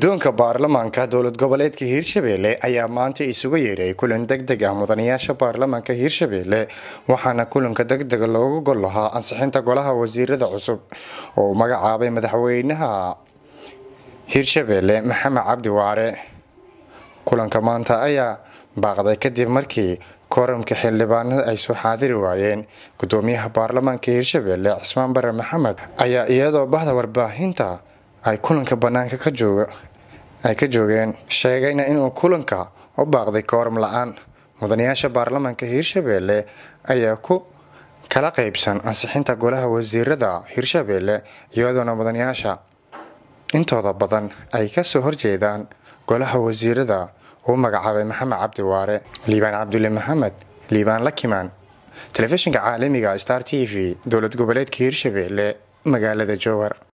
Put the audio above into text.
guddoonka baarlamaanka dowlad goboleedka hiirshabelle ayaa maanta isugu yeeray kulan deg deg ah mudanayaasha baarlamaanka hiirshabelle waxaana kulanka degdega loogu gol lahaa ansixinta golaha wasiirada cusub oo uu magacaabay madaxweynaha hiirshabelle maxamed cabdi waare kulanka maanta ayaa baaqday kadib markii kooramka xildhibaanada ay soo xaadiri waayeen gudoomiyaha baarlamaanka hiirshabelle cismaan bare maxamed ayaa iyadoo bahda warbaahinta ay kulanka banaanka ay ka joogeen sheegayna inuu kulanka u baaqday kooram la-aan mudanayaasha baarlamaanka hiirshabelle ayaa ku kala qaybsan ansixinta golaha wasiirada hiirshabelle iyadoona mudanayaasha intooda badan ay kasoo horjeedaan golaha wasiirada uu magacaabay maxamed cabdi waare liibaan cabdulle maxamed liibaan lakimaan telefishinka caalamiga star t v dowlad goboleedka hiirshabelle magaalada jowhar